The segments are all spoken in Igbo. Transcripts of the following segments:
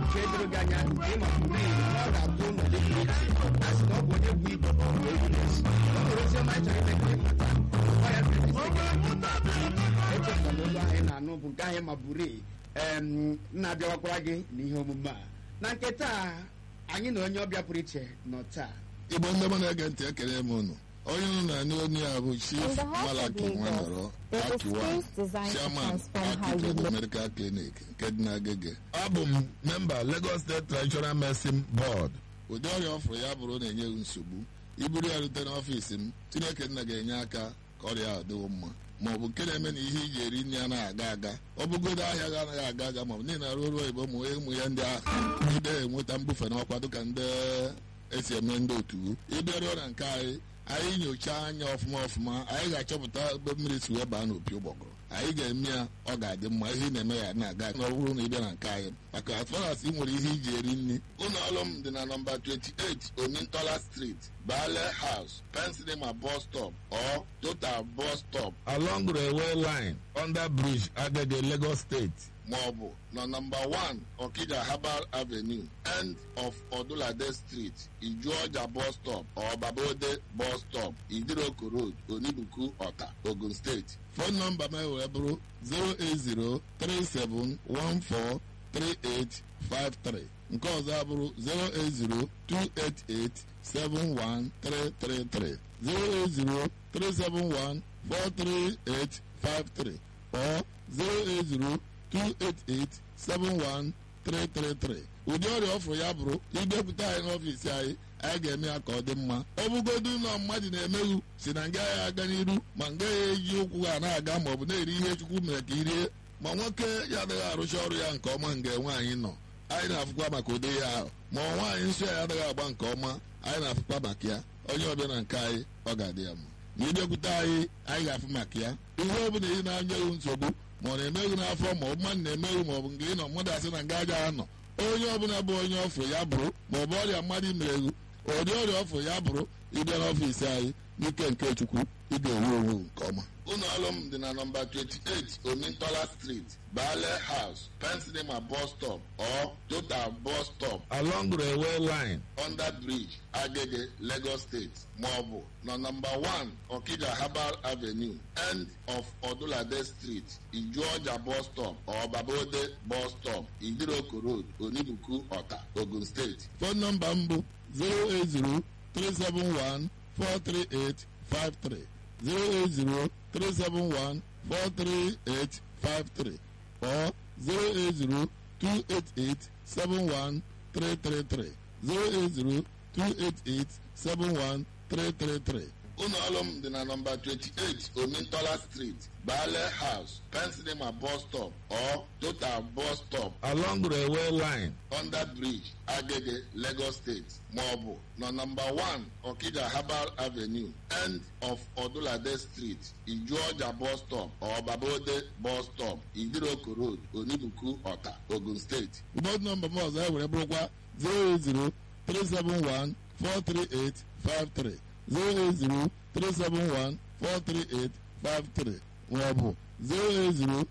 nke doro gị anya nke ịma pụrụ iyi na ọ ga-abụ ụlọ dị pụrụ iche a sị na ọ bụ onye bụ ibu wee witness o nwere ozi ọma anyị chọrọ ime ka ịmata ọ ya echefula olu ahụ ị na-anụ bụ nke ahụ ma buru em na-abịawakwara gị n'ihe omume a na nke taa anyị na onye ọbịa pụrụ iche nọ taa igbo ndị mụ na-ege ntị ekele m unu onye unu na-anụ onye a bụ chief In the heart of malaki Lagos, nwanọrọ there is akiwa space designed to chairman transform how you akitrade live. medical clinic nke dị n'agege abụ m memba lagos state traditional medicine board ụdị ọrịa ọfụrụ ya bụrụ na-enye m nsogbu iburu ya rute n'ọfiisi m chineke nna ga-enye aka ka ọrịa ahụ dịwo mma ma ọ bụ nke na-eme na ihe iji eri nri anaghị aga aga ọ bụgodo ahịa ga anaghị aga aga ma ọ bụ niile arụ ọrụ oyibo ma ụmụ ya ndị ahụ ide enweta mbufe n'ọkwa dịka ndị esi eme ndị otu ịbịaruo na nke anyị anyị nyochaa anya ọfụma ọfụma anyị ga-achọpụta ebe mmiri si wee baa n'opi ụgbọgụrụ anyị ga-eme ya ọ ga-adị mma ihe ị na-eme ya na-aga na ọ bụrụ na ị bịa na nke anyị maka as far as ị nwere ihe iji eri nri ụlọ ọrụ m dị na nọmba 28 omintola street bale house pensinema bus stop or total bus stop along railway line under bridge agege lagos state maọbụ na nọmba 1 Okija Herbal Avenue end of Odulade Street Ijuọja bus stop or Babode bus stop Idiroko Road Onibuku Ọta Ogun State fon nọmba m wee bụrụ 08037143853 nke ọzọ abụrụ 08028871333 08037143853 or 080 288-71333 ụdị ọrịa ọfụrụ ya bụrụ idepụta anyị n'ọfiisi anyị anyị ga-eme ya ka ọ dị mma ọ bụgodu ụlọ mmadụ na-emeghu si na nga ya aga n'iru ma nga ya eji ụkwụ ha na-aga ma ọ bụ na-eri ihe chukwu mere ka irie ma nwoke ya adịghị arụcha ọrụ ya nke ọma nga nwaanyị nọ anyị na-afụkwa maka ụdị ya ahụ ma ọ nwaanyị nsọ ya adịghị agba nke ọma anyị na-afụkwa maka ya onye ọbịa na nke anyị ọ ga-adị ya mma ma ịbịakwute anyị anyị ga-afụ maka ya ihe ọ bụla ị na-anyeghị nsogbu ma ọ na-emeghu n'afọ ma ọ bụ mmadụ na-emeghu ma ọ bụ nke ị nọ mmadụ asị na nga aja anọ onye ọbụla bụ onye ọfụ ya bụrụ ma ọ bụ ọrịa mmadụ imereghu ụdị ọrịa ọfụ ya bụrụ ịbịa n'ọfiisi anyị n'ike nke chukwu ị ga-ewu onwe nke ọma ụlọ ọrụ m dị na nọmba 28 omintola street bale house pensinema bus stop or total bus stop along railway line under bridge agege lagos state maọbụ na nọmba 1 okija herbal avenue end of odulade street ijuọja bus stop or babode bus stop idiroko road onibuku ọta ogun steeti fon nọmba m bụ 080 371 43853 08037143853 or 08028871333 08028871333 ụlọ ọrụ m dị na nọmba 28 omintola street bale house pensinema bus stop or total bus stop along railway line under bridge agege lagos state maọbụ na nọmba 1 okija herbal avenue end of odulade street ijuọja bus stop or babode bus stop idiroko road onibuku ọta ogun steeti ụbọdụ nọmba m ọzọ e were bụrụkwa 080 371 43853 08037143853 maọbụ 08028871333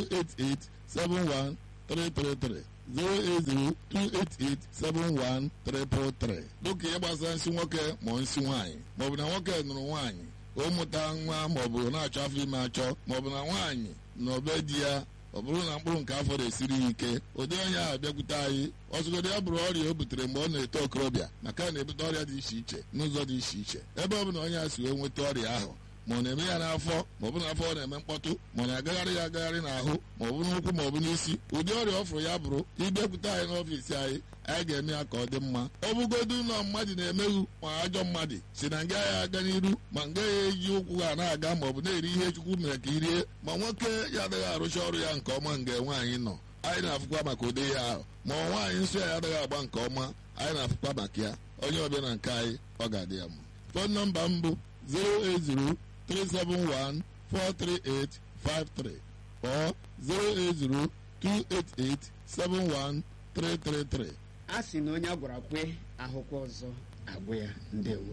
08028871333 dịka ihe gbasara nsị nwoke ma nsị nwaanyị maọbụ na nwoke nụrụ nwaanyị o mụta nwa maọbụ na-achọ afọ ime achọ maọbụ na nwaanyị na obe di ya ọ bụrụ na mkpụrụ nke afọ na-esiri ya ike ụdị onye ahụ bịakwute anyị ọzụgodo ya bụrụ ọrịa o butere mgbe ọ na-eto okorobịa maka na na-ebute ọrịa dị iche iche n'ụzọ dị iche iche ebe ọ bụla onye a si wee nweta ọrịa ahụ ma ọ na-eme ya n'afọ ma ọ bụ n'afọ ọ na-eme mkpọtụ ma ọ na-agagharị ya agagharị n'ahụ ma ọ bụ n'ụkwụ ma ọ bụ n'isi ụdị ọrịa ọ fụrụ ya bụrụ ịbịakwute anyị n'ọfiisi anyị anyị ga-eme ya ka ọ dị mma ọ bụgodu ụlọ mmadụ na-emeghu ma ajọ mmadụ si na nga ya aga n'iru ma nga ya eji ụkwụ ha na-aga ma ọ bụ na-eri ihe chukwu mere ka irie ma nwoke ya adịghị arụcha ọrụ ya nke ọma nga nwaanyị nọ anyị na-afụkwa maka ụdị ya ahụ ma ọ nwaanyị nsọ ya adịghị agba nke ọma anyị na-afụkwa maka ya onye ọbịa na nke anyị ọ ga-adị ya mma fon nọmba m bụ 080 371 43853 or 080 288 71333 a sị na onye a gwara kwe ahụkwa ọzọ agwụ ya ndewo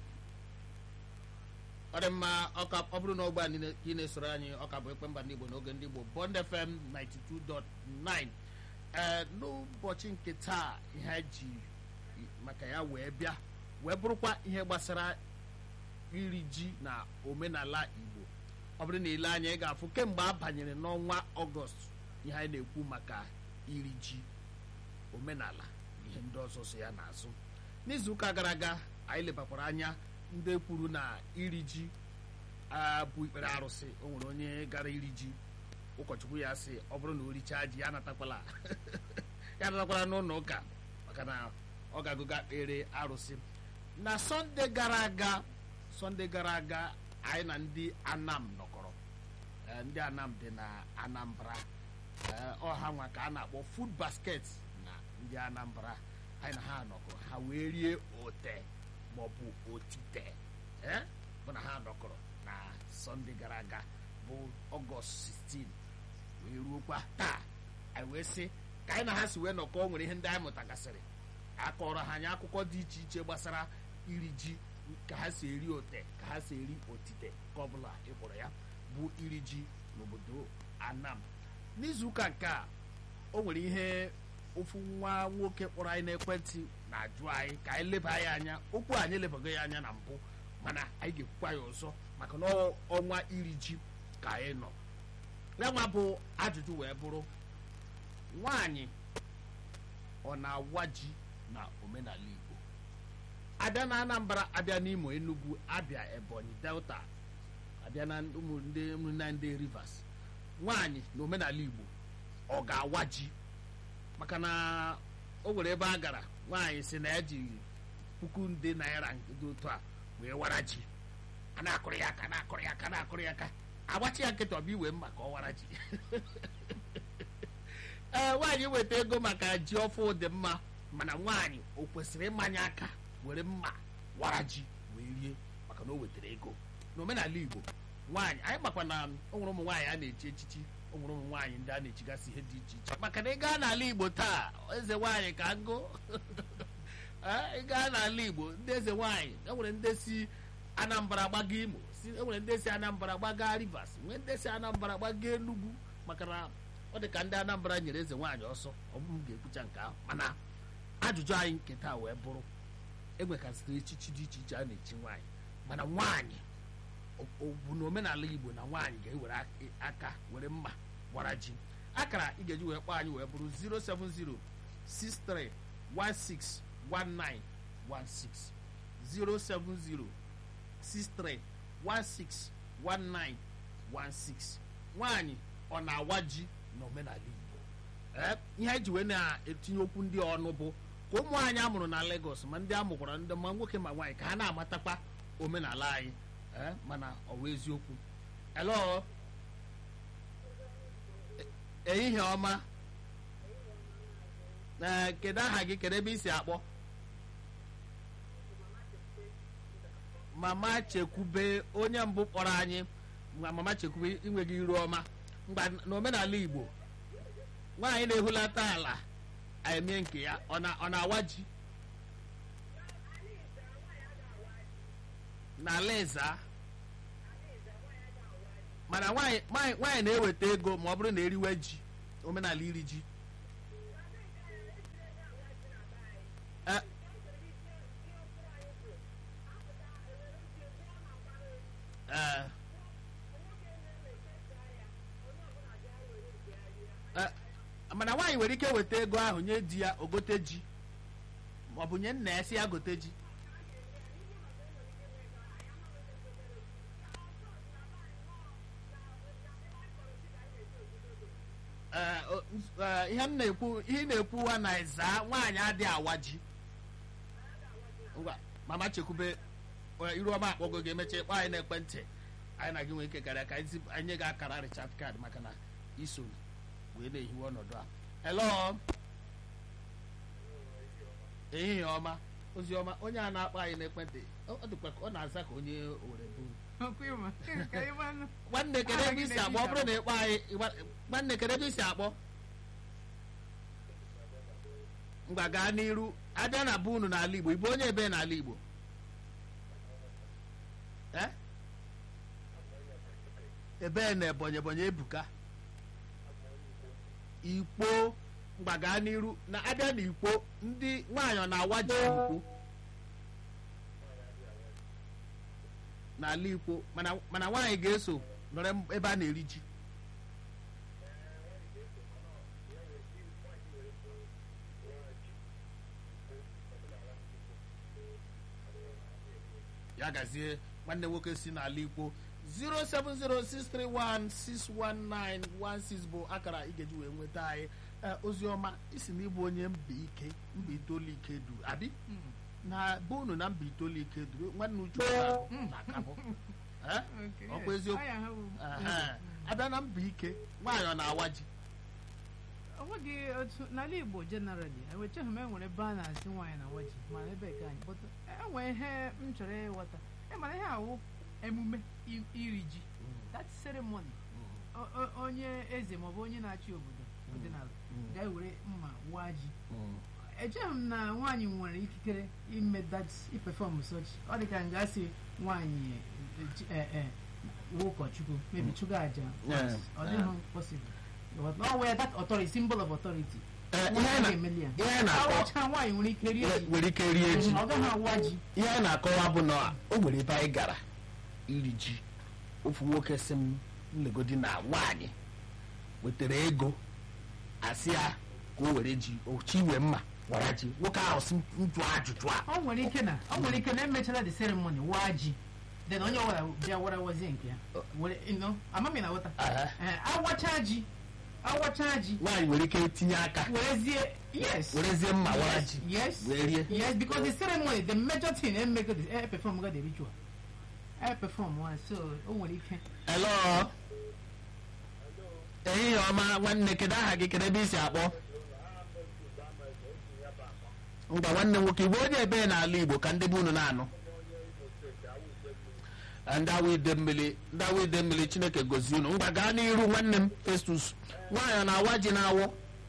ọ dị mma ọka ọ bụrụ na ogbe a niile ị na-esoro anyị ọka bụ ekpe mba ndị igbo n'oge ndị igbo bond fm 92.9 ee n'ụbọchị nke taa ihe anyị ji maka ya wee bịa wee bụrụkwa ihe gbasara iri ji na omenala igbo ọ bụrụ na ile anya ị ga-afụ kemgbe a banyere n'ọnwa ọgọst ihe anyị na-ekwu maka iri ji omenala ihe ndị ọzọ so ya n'azụ n'izuụka gara aga anyị lebakwara anya ndị kwuru na iri ji bụ ikpere arụsị o nwere onye gara iri ji ụkọchukwu ya sị ọ bụrụ na o richaa ji ya anatakwala ya anatakwala n'ụlọ ụka maka na ọ ga-agụga kpere arụsị na sọnde gara aga sọnde gara aga anyị na ndị anam nọkọrọ ndị anam dị na anambra ọha nwa ka a na-akpọ food basket na ndị anambra anyị na ha nọkọrọ ha wee rie ote maọbụ otite bụ na ha nọkọrọ na sọnde gara aga bụ ọgọst 16 wee ruokwa taa anyị wee sị ka anyị na ha si wee nọkọ nwere ihe ndị anyị mụtagasịrị akọrọ ha anyị akụkọ dị iche iche gbasara iri ji ka ha si eri ote ka ha si eri otite ka ọ bụla ị kpọrọ ya bụ iri ji n'obodo anam n'izuụka nke a o nwere ihe ofu nwa nwoke kpọrọ anyị n'ekwentị na-ajụ anyị ka anyị leba ya anya okwu anyị elebago ya anya na mbụ mana anyị ga-ekwukwa ya ọzọ maka na ọnwa iri ji ka anyị nọ ya nwa bụ ajụjụ wee bụrụ nwaanyị ọ na-awa ji na omenala igbo abịa na anambra abịa n'imo enugu abịa ebonyi delta abịa na ụmụnne ndị rivers nwaanyị na omenala igbo ọ ga-awa ji maka na o nwere ebe a gara nwaanyị si na ya ji puku nde naira dị otu a wee wara ji a na-akụrụ ya aka na-akụrụ ya aka na-akụrụ ya aka agbachi ya nkịta ọbụ iwe mma ka ọ wara ji ee nwaanyị weta ego maka ji ọfụ dị mma mana nwaanyị o kwesịrị ịmanye aka were mma wara ji wee rie maka na o wetara ego n'omenala igbo nwaanyị anyị makwa na o nwere ụmụ nwaanyị a na-echi echichi o nwere ụmụ nwaanyị ndị a na-echigasị ihe dị iche iche maka na ị gaa n'ala igbo taa eze nwaanyị ka ngụ ị gaa n'ala igbo ndị eze nwaanyị e nwere ndị si anambra gbaga imo enwere ndị si anambra gbaga rivers nwee ndị si anambra gbaga enugwu maka na ọ dị ka ndị anambra nyere eze nwaanyị ọsọ ọ bụ m ga-ekwucha nke ahụ mana ajụjụ anyị nke taa wee bụrụ enwekasịrị echichi dị iche iche a na-echi nwaanyị mana nwaanyị bụ na omenala igbo na nwaanyị ga-ewere aka were mma gbara ji akara ị ga-eji wee kpọọ anyị wee bụrụ 07063161916 07063161916 nwaanyị ọ na-awa ji n'omenala igbo ihe anyị ji wee na-etinye okwu ndị ọnụ bụ ka ụmụ anyị amụrụ na Lagos ma ndị amụkwara ndị ma nwoke ma nwaanyị ka ha na-amatakwa omenala anyị mana ọ bụ eziokwu hello ehihie ọma kedu aha gị kedu ebe i si akpọ mama chekwube onye mbụ kpọrọ anyị ma mama chekwube inweghị iru ọma mgba n'omenala igbo nwaanyị na-ehulata ala emie nke ya ọ na-awa ji n'ala eza mana nwaanyị na-eweta ego ma ọ bụrụ na eriwe ji omenala iri ji mana nwaanyị nwere ike weta ego ahụ nye di ya ogote ji ma ọ bụ nye nna ya si ya gote ji ihe m na-ekwu ihe ị na-ekwuwa na ịza nwaanyị adịghị awa ji ngwa mama chekwube iru ọma akpọgo gị emecha ịkpọ anyị n'ekwentị anyị na gị nwee ike karịa ka anyị nye gị akara richard card maka na iso wee na-ehiwe ọnọdụ a hello ehihie ọma ozi ọma onye a na-akpọ anyị n'ekwentị ọ dịkwa ka ọ na-aza ka onye owere bụ nwanne kedu ebe isi akpọ ọ bụrụ na ịkpọ anyị nwanne kedu ebe isi akpọ ngwa gaa n'iru abịa na bụ unu n'ala igbo ịbụ onye ebe n'ala igbo ebe na ebonyi ebonyi ebuka ikpo mgba gaa n'iru na abịa n'ikwo ndị nwaanyị ọ na-awa ji n'ikwo n'ala ikwo mana mana nwaanyị ga-eso nọrọ ebe a na-eri ji ya gazie nwanne nwoke si n'ala ikwo 07063161916 bụ akara ị ga-eji wee nweta anyị Ee, oziọma isi na ịbụ onye mba ike mba itoolu ike duru abi na bụ unu na mba itoolu ike duru nwanne uchu na-akabụ Eh? Ọ bụ eziokwu Ehe. abịa na mba ike nwaanyị ọ na-awa ji onweghị otu n'ala igbo generally enwechaghị m enwere ebe a na-asị nwaanyị na waji mana ebe ka anyị but enwere ihe m chọrọ ịghọta ịmara ihe awụ emume i- iri ji that ceremony O- o- onye eze maọbụ onye na-achị obodo ọdịnala ga-ewere mma waa ji echeghị m na nwaanyị nwere ikikere ime that perform such ọ dị ka m ga-asị nwaanyị eh, ji- eh, eh, wụ ụkọchukwu maybe chụga aja Yeah. ọ dịghị possible But no where that authority symbol of authority Eh, Nwaanyị ihe na- ga-emeli ya. ihe na-akọ Awacha nwaanyị nwere ike rie ji nwere ike rie ji ọ gaghị awa ji ihe a na-akọwa bụ na o nwere ebe anyị gara iri ji ofu nwoke si m nlegodi na nwaanyị wetara ego asị ya ka o were ji ochi wee mma wara ji nwoke ahụ si njụ ajụjụ a ọ nwere ike na ọ nwere ike na emechara the ceremony waa ji then onye ọbụla bịa wara wazie nke ya were you know, amami na ghọta Aha. Eh, awacha ji awacha ji nwaanyị nwere ike tinye aka werezie yes werezie mma wara yes ji yes wee rie yes because the ceremony the major thing eh, make the eh, perform ga the ritual eh, perform one so o nwere ike elo ehihie ọma nwanne kedu aha gị kedu ebe isi akpọ ngwa nwanne nwoke igbo onye ebe n'ala igbo ka ndị be unu na-anụ ndị awa ide mmiri ndị awa ide mmiri chineke gozie unu ngwa gaa n'iru nwanne m festus nwaanyị ọ na-awa ji na-awọ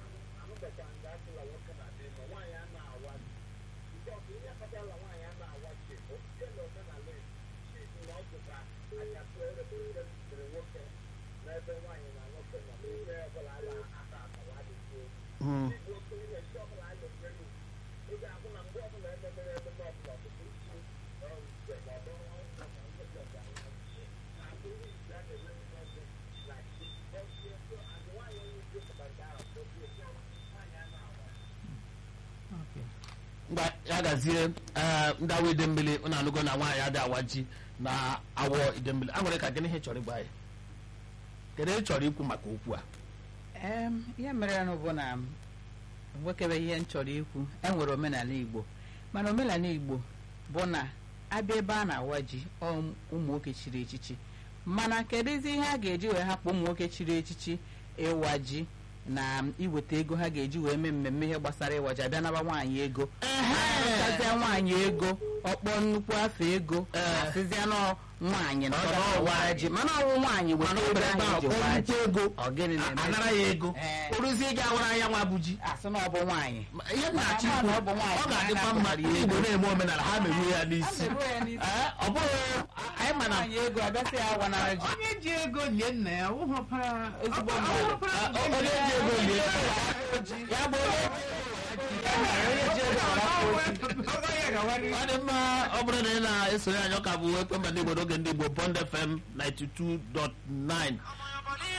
Mm. okay ngwa ya gazie ee ndị awa ide mmiri unu anụgo na nwaanyị adị awa ji na awọ ide mmiri a nwere ka gịnị ihe ị chọrọ ịgwa anyị kedu ihe ị chọrọ ikwu maka okwu a Em, ihe mere nụ bụ na nwekebe ihe m chọrọ ikwu enwere omenala igbo mana omenala igbo bụ na abịa ebe a na-awa ji ọ ụmụ nwoke chiri echichi mana kedụzi ihe a ga-eji wee hapụ ụmụ nwoke chiri echichi ịwa ji na iweta ego ha ga-eji wee mee mmemme ihe gbasara ịwa ji abịa naba nwaanyị ego arụtazie nwaanyị ego ọkpọ nnukwu afọ ego Ee. asịzịa nọ nwaanyị na Ọ ọ ga-awa ga-awa ji mana ọnwụ nwaanyị mana weta ọ ego bịara ebe ahụ ahụ eji kpọọ nnukwu waa ji ego ọ gịnị a- na-eme anara ya ego Ee. kpụrụzie gị awara anya nwa bụ ji asị na ọ bụ nwaanyị Ma ihe m na-achọ Ma- ikwu ma ọ bụ nwaanyị ọ ga-adịkwa na-anapụ mma ya ndị Igbo ego. na-eme omenala ha meruo ya n'isi A meruo ya n'isi. Ee, ọ bụghị anyị ma na nwaanyị ego abịasị ya awanara ji onye ji ego lie nna ya ụhọpara Ezigbo ọ- ọ- mmadụ. ọhụpara Ah, o- onye ji ego lie ya bụ onye onye ji ego arapụ oji. ọ dị mma ọ bụrụ na ị na-esonye anyị ọ ka bụ ekwemba ndị Igbo n'oge ndị Igbo Bond FM 92.9